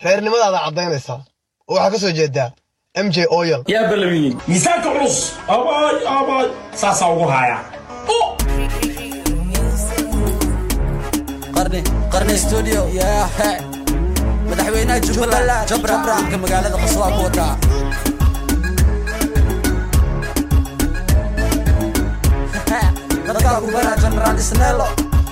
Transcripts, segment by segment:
reernimadaada caddaynaysaa oo waxaa ka soo jeedaa m j oyal yaa balamiye miisaanka culus abaay abaay saasaa ugu haayaa qarni qarni studio yeah madaxweynaha jubbaland jabra ka magaalada qaswaa ku wataa dadkaa ku bara general isnelo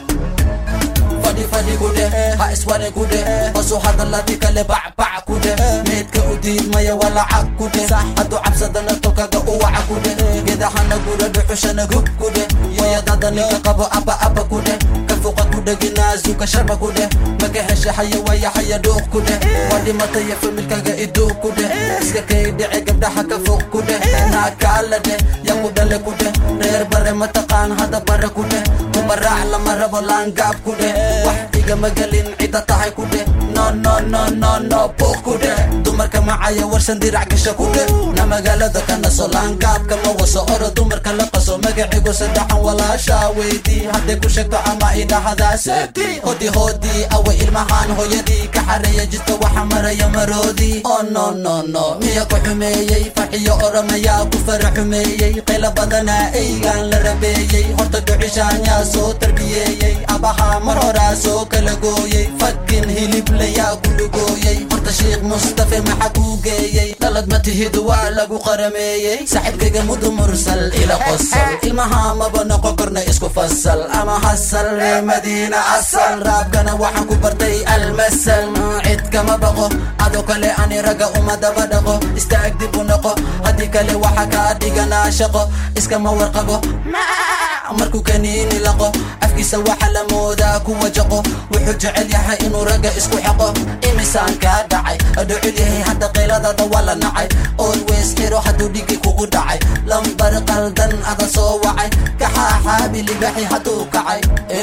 fadhi fadhi kude ha isware kude hosu hadaladi kale bacbac kude meedka u diidmaya walacag kude hadduu cabsadana tolkaga u waca kude gedaxana gura dhuxushana gub kude wayadada ninka qabo aba aba kude ka fuqa kudheginaazuka sharba kude maka hesha haya waya haya dhuuq kude waa dhimataya familkaga iduuq kude iska kay dhice gabdhaha ka fuq kude naakaalade ya ku dhale kude reer bare mataqaan hada bare kude kumaraac lama rabo laangaab kude wax igama gelin cida tahay kude no no no no no buuq kude dumarka macaya warsan dirac gasha kude na magaalada ka naso laangaabka ma waso oro dumarka la qaso magacigu saddexan walaasha weydii hadday ku sheegto ama idhahadaasedi hodi hodi awa ilmahaan hooyadii ka xareeya jidka waxa maraya maroodii oh no no no miya ku xumeeyey farxiyo oramayaa ku fara xumeeyey qayla badanaa eygaan la rabeeyey horta dhucishaanyaa soo tarbiyeeyey abaha mar horaa soo kala gooyey fakin hiliblayaa ku dhugooyey horta sheikh mustafe maxa kuu geeyey dhalad ma tihidu waa lagu qarameeyey saaxiibkayga mudu mursal ila qosal ilmaha maba noqon korna isku fasal ama hasal ree madiina asal raabkana waxaan ku bartay almasal cid kama baqo adoo kale ani ragga uma daba dhaqo istaag dib u noqo haddii kale waxa kaa dhiganaa shaqo iskama warqabo markuu kaniini laqo afkiisa waxa la moodaa kuwa jaqo wuxuu jecel yahay inuu ragga isku xaqo imisaan kaa dhacay dhucul yahay hadda qayladada waa la nacay always xiro hadduu dhigi kugu dhacay lambar qaldan ada soo wacay kaxaaxaabi libaxi hadduu kacay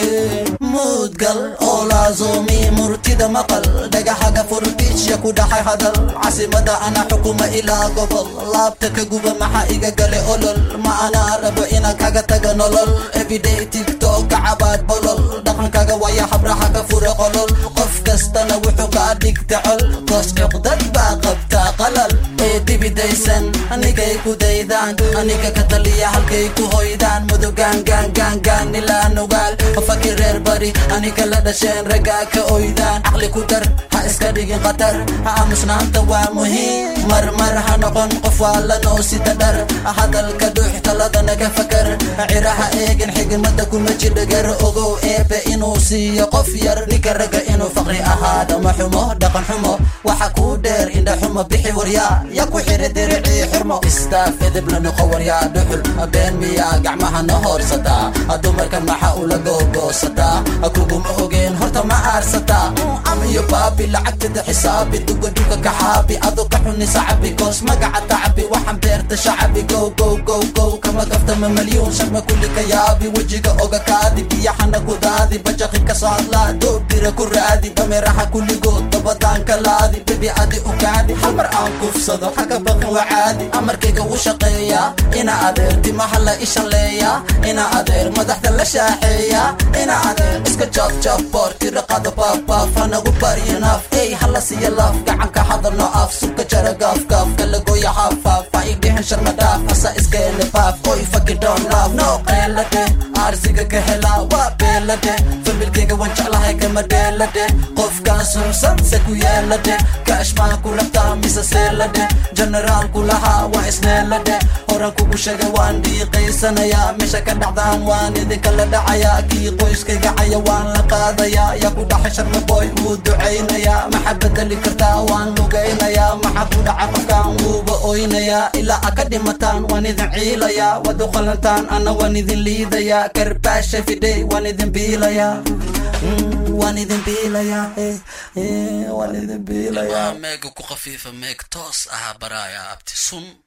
muudgal oo laazoomi murtida maqal dhagaxaga furbiijya ku dhaxay hadal casimada ana xukuma ilaa gobol laabta ka guba maxaa iga gale olol ma anaa rabo inaan kaga taga nolol everyday tiktok kacabaad bolol dhaqankaga waya habraha ka fura qolol qof kastana wuxuu kaa dhigta col koos cuqdad baa qabtaa qalal ee dibidaysan anigay ku daydaan aniga ka taliya halkay ku hoydaan mudugaan gaan gaan gaan ilaa nugaal fakir reer bari aniga la dhasheen raggaa ka oydaan caqli ku dar ha iska dhigin khatar ha aamusnaanta waa muhiim marmar ha noqon qof waa la noosida dhar hadalka dhuux taladana ka fakar ciraha eegin xigmada kuma jidhagar ogow eebe inuu siiyo qof yar ninka ragga inuu faqri ahaada ma xumo dhaqan xumo waxa kuu dheer indha xumo bixi waryaa ya ku xiri diricii xurmo istaaf edeb la noqo waryaa dhuxul been miyaa gacmaha na hoorsataa dumarka maxa ula googoosataa kuguma ogeen horta ma aarsataa amiyo baabi lacagtada xisaabi dugaduga kaxaabi ado ka xuni sacabi koos magaca tacbi waxaan beerta shacabi gow gow gow gow kama gaftama malyuun sharma kulli ka yaabi wejiga oga kaadi biyaxana ku daadi bajaqi ka socodlaa doobdira ku raadi dameeraha kulligood dabadaan ka laadi bebi adi u kaadi hal mar aan kufsado xaga baqin waa caadi amarkayga u shaqeeyaa ina adeer timaha la ishaleeyaa ina adeer madaxda la shaaxeeyaa ina adeer iska joob joob boor tiraqada baafbaaf hanagu baryo naaf ey hala siiya laaf gacanka hadalno af subka jara gaaf gaaf kalagoya haafaaf ha idhihin sharma dhaaf asa iskeene baaf oy fucking don't love no qeelade aarsiga ka helaa waa beelade familkayga waan jeclahay kama dheelade qofkaan sunsan se ku yeelade kaashmaan ku rabtaa mise seelade generaal ku lahaa waa isneelade horan kugu sheegay waan dhiiqaysanayaa meesha ka dhacdaan waan idinka la dhacayaa kii qoyskayga caya waan la qaadayaa yaa ku dhaxay sharma boy wuu ducaynayaa maxa bedeli kartaa waan lugaynayaa maxa ku dhaca qofkaan wuuba oynayaa ilaa a ka dhimataan waan idin ciilayaa waad u qalantaan ana waan idin liidayaa karbaasha fidhay waan idin biilayaa waan idin biilayaa waan idin biilayaa meega ku khafiifa meeg toos ahaa baraaya abti sun